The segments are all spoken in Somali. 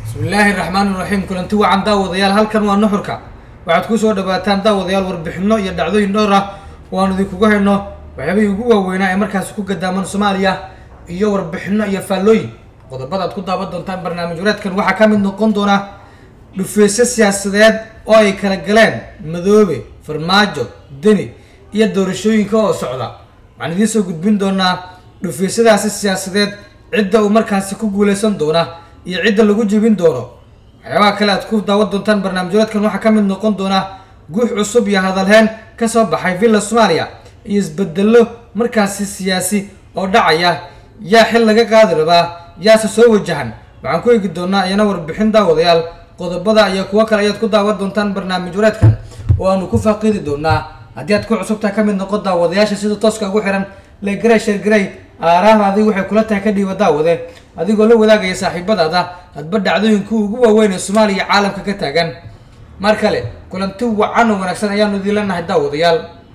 bismillaahi raxmaani raxiim kulanti wacan daawadayaal halkan waa nuxurka waxaad kusoo dhawaataan daawadayaal warbixino iyo dhacdooyin dhowr ah oo aan idinkugu hayno waxyaabihii ugu waaweynaa ee markaasi ku gadaaman soomaaliya iyo warbixino iyo faallooyin qodobada aad ku daawan doontaan barnaamij wareedkan waxaa ka mid noqon doona dhufeysyo siyaasadeed oo ay kala galeen madoobe farmaajo deni iyo doorashooyinka oo socda waxaan idiin soo gudbin doonaa dhufeysyadaasi siyaasadeed cidda uu markaasi ku guuleysan doona iyo cidda lagu jebin doono waxyaabaha kale aad ku daawan doontaan barnaamij wareedkan waxaa ka mid noqon doona guux cusub iyo hadalheen kasoo baxay villa soomaaliya iyo isbedelo markaasi siyaasi oo dhacaya yaa xil laga qaadi rabaa yaase soo wajahan waxaan ku eegi doonaa iyana warbixin daawadayaal qodobada iyo kuwo kale ayaad ku daawan doontaan barnaamij wareedkan oo aanu ku faaqiidi doonaa haddii aad ku cusubtahay ka mid noqon daawadayaasha sida tooska ugu xiran legrey shergrey aaraahda adiga waxay kula tahay ka dhiiba daawade adigoo la wadaagaya saaxiibadaada hadba dhacdooyinka ugu waaweyn ee soomaaliya caalamka ka taagan mar kale kulanti wacan oo wanaagsan ayaanu idin leenahay daawadayaal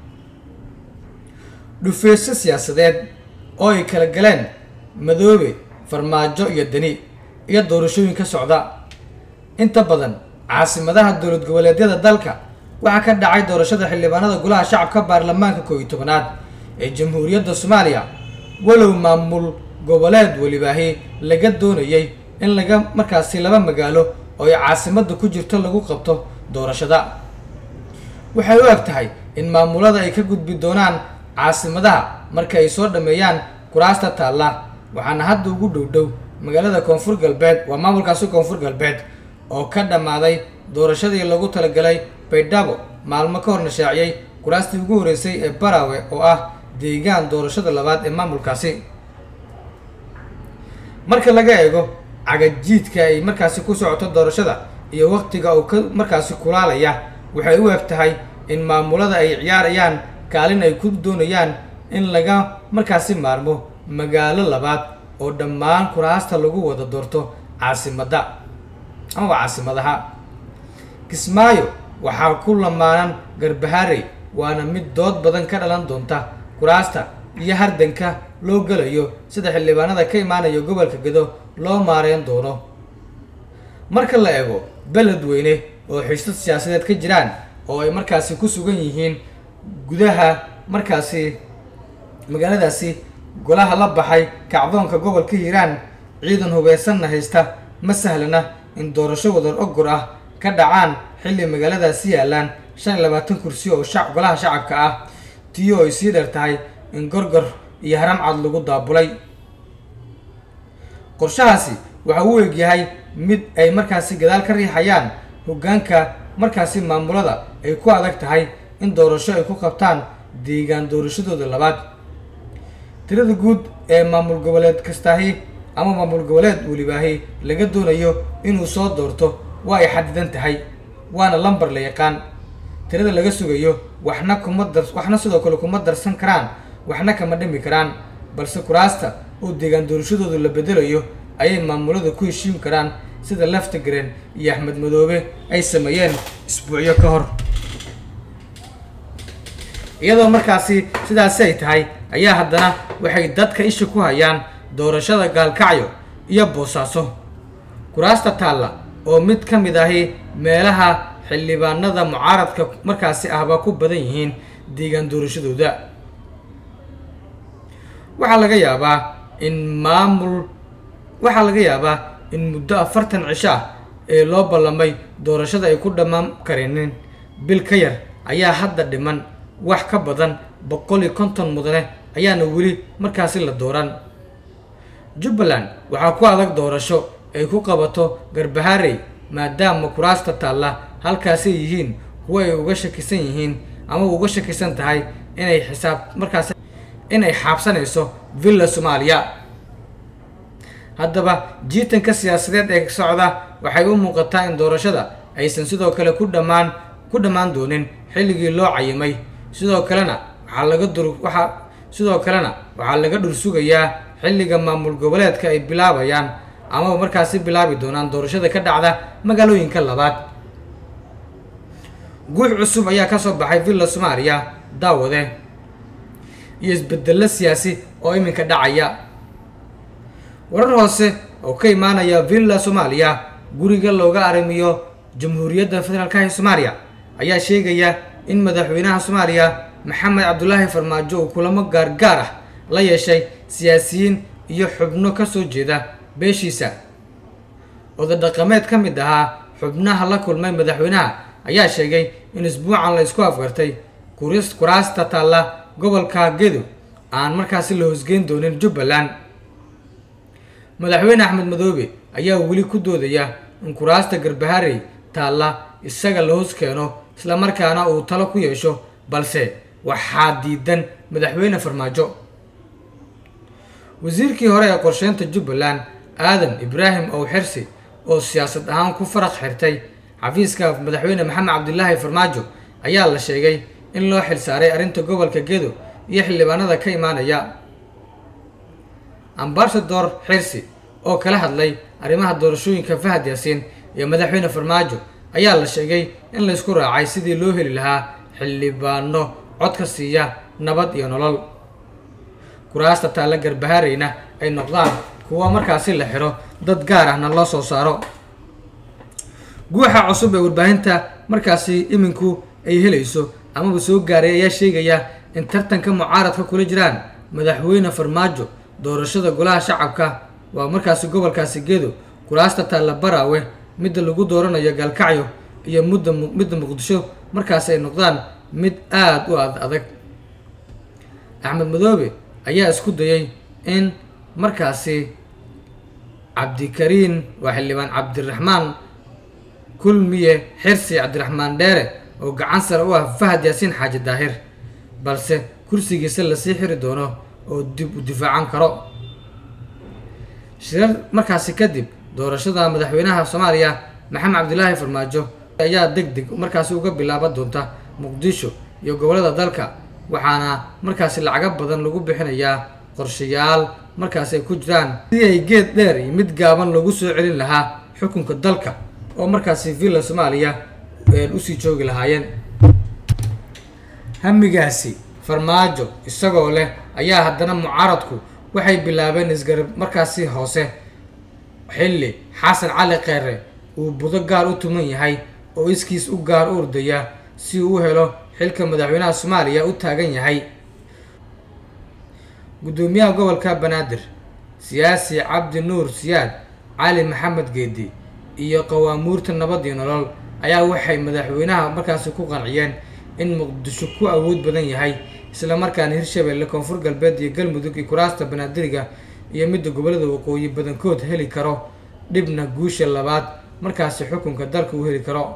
dhufeysyo siyaasadeed oo ay kala galeen madoobe farmaajo iyo deni iyo doorashooyin ka socda inta badan caasimadaha dowlad goboleedyada dalka waxaa ka dhacay doorashada xildhibaanada golaha shacabka baarlamaanka koo iyo tobanaad ee jamhuuriyadda soomaaliya walow maamul goboleed welibaahi laga doonayay in laga markaasi laba magaalo oo ay caasimadda ku jirto lagu qabto doorashada waxay u eg tahay in maamulada ay ka gudbi doonaan caasimadaha marka ay soo dhameeyaan kuraasta taalla waxaana hadda ugu dhow dhow magaalada koonfur galbeed waa maamulkaasi koonfur galbeed oo ka dhammaaday doorashadii lagu talagalay baydhabo maalmo ka hor nashaaciyey kuraastii ugu horreysay ee barawe oo ah deegaan doorashada labaad ee maamulkaasi marka laga eego cagajiidka ay markaasi ku socoto doorashada iyo waqtiga uu ka markaasi kulaalaya waxay u eg tahay in maamulada ay ciyaarayaan kaalin ay ku doonayaan in laga markaasi maarmo magaalo labaad oo dhammaan kuraasta lagu wada doorto caasimadda amaba caasimadaha kismaayo waxaa ku lamaanan garbaharey waana mid dood badan ka dhalan doonta kuraasta iyo hardanka loo gelayo sida xildhibaanada ka imaanaya gobolka gedo loo maareyn doono marka la eego beledweyne oo xiisad siyaasadeed ka jiraan oo ay markaasi ku sugan yihiin gudaha markaasi magaaladaasi golaha la baxay kacdoonka gobolka hiiraan ciidan hubeysanna haysta ma sahlana in doorasho wadar ogor ah ka dhacaan xilli magaaladaasi yaalaan shan iyo labaatan kursi oo shac golaha shacabka ah tiyo ay sii dheer tahay in gorgor iyo haram cad lagu daabulay qorshahaasi waxa uu egyahay mid ay markaasi gadaal ka riixayaan hoggaanka markaasi maamulada ay ku adag tahay in doorasho ay ku qabtaan deegaan doorashadooda labaad tirada guud ee maamul goboleed kastaahi ama maamul goboleed welibaahi laga doonayo inuu soo doorto waa ay xadidan tahay waana lambar la yaqaan tirada laga sugayo waxna kuma dar waxna sidoo kale kuma darsan karaan waxna kama dhimi karaan balse kuraasta oo deegaan doorashadooda la bedelayo ayay maamulada ku heshiin karaan sida leftigreen iyo axmed madoobe ay sameeyeen isbuucyo ka hor iyadoo markaasi sidaasi ay tahay ayaa haddana waxay dadka isha ku hayaan doorashada gaalkacyo iyo boosaaso kuraasta taalla oo mid ka mid ahi meelaha xildhibaanada mucaaradka markaasi ahba ku badan yihiin deegaan doorashadooda waxaa laga yaabaa in maamul waxaa laga yaabaa in muddo afartan cisho ah ee loo ballamay doorashada ay ku dhammaan karinin bil ka yar ayaa hadda dhiman wax ka badan boqol iyo konton mudane ayaana weli markaasi la dooran jubbaland waxaa ku adag doorasho ay ku qabato garbaharey maadaama kuraasta taalla halkaasay yihiin kuwo ay uga shakisan yihiin ama uga shakisan tahay inay xisaab markaasi inay xaabsanayso villa soomaaliya haddaba jiitanka siyaasadeed ee socda waxay u muuqataa in doorashada aysan sidoo kale ku dhammaan ku dhammaan doonin xilligii loo cayimay sidoo kalena waxaa laga dur waxaa sidoo kalena waxaa laga dhur sugayaa xilliga maamul goboleedka ay bilaabayaan ama markaasi bilaabi doonaan doorashada ka dhacda magaalooyinka labaad guux cusub ayaa kasoo baxay villa soomaaliya daawade iyo isbedelo siyaasi oo iminka dhacaya warar hoose oo ka imaanaya villa soomaaliya guriga looga arrimiyo jamhuuriyadda federaalka ee soomaaliya ayaa sheegaya in madaxweynaha soomaaliya maxamed cabdulaahi farmaajo uu kulamo gaargaar ah la yeeshay siyaasiyiin iyo xubno ka soo jeeda beeshiisa oday dhaqameed ka mid ahaa xubnaha la kulmay madaxweynaha ayaa sheegay in isbuucan la isku afgartay kuraasta taalla gobolka gedo aan markaasi la hoosgeyn doonin jubbaland madaxweyne axmed madoobe ayaa weli ku doodaya in kuraasta garbaharey taalla isaga la hoos keeno islamarkaana uu talo ku yeesho balse waxaa diidan madaxweyne farmaajo wasiirkii hore ee qorsheynta jubbaland aadan ibraahim ow xirsi oo siyaasad ahaan ku faraq xirtay xafiiska madaxweyne maxamed cabdilaahi farmaajo ayaa la sheegay in loo xilsaaray arrinta gobolka gedo iyo xildhibaanada ka imaanaya ambasador xirsi oo kala hadlay arrimaha doorashooyinka fahad yaasiin iyo madaxweyne farmaajo ayaa la sheegay in laysku raacay sidii loo heli lahaa xildhibaano codka siiya nabad iyo nolol kuraasta taalla garbahareyna ay noqdaan kuwa markaasi la xiro dad gaar ahna loo soo saaro guuxa cusub ee warbaahinta markaasi iminku ay helayso amaba soo gaaray ayaa sheegaya in tartanka mucaaradka kula jiraan madaxweyne farmaajo doorashada golaha shacabka waa markaasi gobolkaasi gedo kuraasta taalla baraawe midda lagu dooranayo gaalkacyo iyo mudda midda muqdisho markaasi ay noqdaan mid aada u ad adag axmed madoobe ayaa isku dayay in markaasi cabdikariin waa xildhibaan cabdiraxmaan kulmiye xirsi cabdiraxmaan dheere oo gacan sare u ah fahad yaasiin xaaji daahir balse kursigiisa lasii xiri doono oo dib u difaacan karo shirar markaasi kadib doorashada madaxweynaha soomaaliya maxamed cabdilaahi farmaajo ayaa deg deg markaasi uga bilaaban doonta muqdisho iyo gobollada dalka waxaana markaasi lacago badan lagu bixinayaa qorshayaal markaasi ay ku jiraan sidii ay geed dheer iyo mid gaaban loogu soo celin lahaa xukunka dalka oo markaasi villa soomaaliya usii joogi lahaayeen hamigaasi farmaajo isagoo leh ayaa haddana mucaaradku waxay bilaabeen isgarab markaasi hoose xilli xasan cali kheyre uu budo gaar u tuman yahay oo iskiis u gaar u ordaya si uu u helo xilka madaxweynaha soomaaliya u taagan yahay guddoomiyaha gobolka banaadir siyaasi cabdi nuur siyaad cali maxamed geedi iyo qawaamuurta nabad iyo nolol ayaa waxay madaxweynaha markaasi ku qanciyeen in muqdisho ku awood badan yahay islamarkaana hirshabeelle koonfur galbeed iyo galmudug iyo kuraasta banaadiriga iyo midda gobollada waqooyi badankood heli karo dhibna guusha labaad markaasi xukunka dalka uu heli karo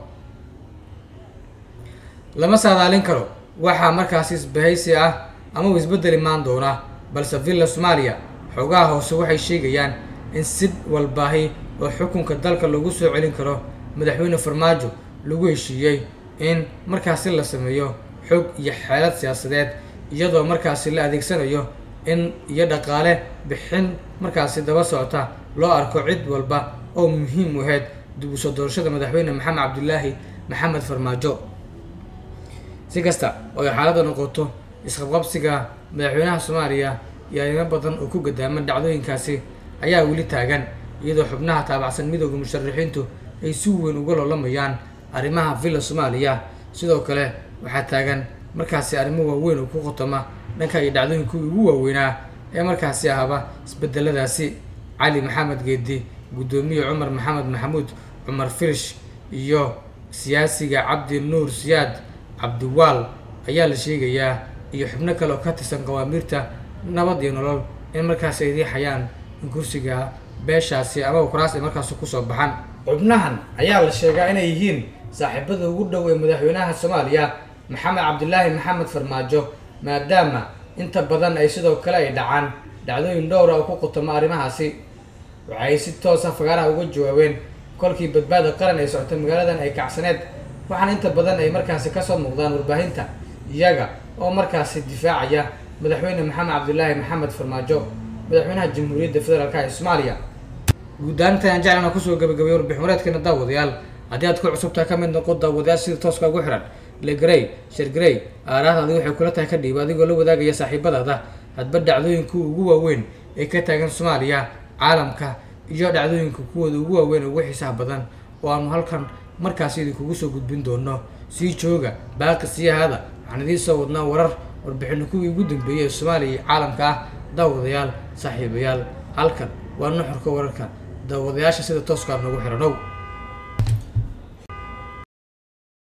lama saadaalin karo waxaa markaasi isbahaysi ah ama uu isbeddel imaan doona balse villa soomaaliya xoogaha hoose waxay sheegayaan in sid walbaahi oo xukunka dalka lagu soo celin karo madaxweyne farmaajo lagu heshiiyey in markaasi la sameeyo xog iyo xeelad siyaasadeed iyadoo markaasi la adeegsanayo in iyo dhaqaale bixin markaasi daba socota loo arko cid walba oo muhiim u ahayd dib u soo doorashada madaxweyne maxamed cabdilaahi maxamed farmaajo si kasta oo ay xaaladda noqoto isqabqabsiga madaxweynaha soomaaliya iyo arrimo badan oo ku gadaaman dhacdooyinkaasi ayaa weli taagan iyadoo xubnaha taabacsan midooda musharaxiintu ay si weyn uga loolamayaan arrimaha villa soomaaliya sidoo kale waxaa taagan markaasi arrimo waaweyn oo ku khotoma dhanka iyo dhacdooyinkii ugu waaweynaa ee markaasi ahaba isbedeladaasi cali maxamed geedi guddoomiye cumar maxamed maxamuud cumar firish iyo siyaasiga cabdi nuur siyaad cabdiwaal ayaa la sheegayaa iyo xubno kale oo ka tirsan qawaamiirta nabad iyo nolol in markaasi ay riixayaan in kursiga beeshaasi ama kuraas ay markaasi kusoo baxaan xubnahan ayaa la sheegaa inay yihiin saaxiibada ugu dhow ee madaxweynaha soomaaliya maxamed cabdilaahi maxamed farmaajo maadaama inta badan ay sidoo kale ay dhacaan dhacdooyin dhowra oo ku qutamo arrimahaasi waxay si toosa fagaaraha uga jawaabeen kolkii badbaada qaran ay socotay magaaladan ay kacsaneed waxaana inta badan ay markaasi kasoo muuqdaan warbaahinta iyaga oo markaasi difaacaya madaxweyne maxamed cabdilaahi maxamed farmaajo madaxweynaha jamhuuriyadda federaalka ee soomaaliya guud ahaan intaan jeclana kusoo gabagabay warbixin wareedkeena daawadayaal haddii aad ku cusubtahay ka mid noqo daawadayaal sida tooska ugu xihan legrey shergrey aaraahdaadi waxay kula tahay ka dhiib adigoo la wadaagaya saaxiibadaada hadba dhacdooyinka ugu waaweyn ee ka taagan soomaaliya caalamka iyo dhacdooyinka kuwooda ugu waaweyn ugu xiisaha badan oo aanu halkan markaasi idinkugu soo gudbin doono sii jooga baaqi sii ahaada waxaan idiin soo wadnaa warar warbixino kuwii ugu dambeeyey ee soomaaliya iyo caalamka ah daawadayaal saaxiibayaal halkan waa nuxurka wararka daawadayaasha sida tooska noogu xiranow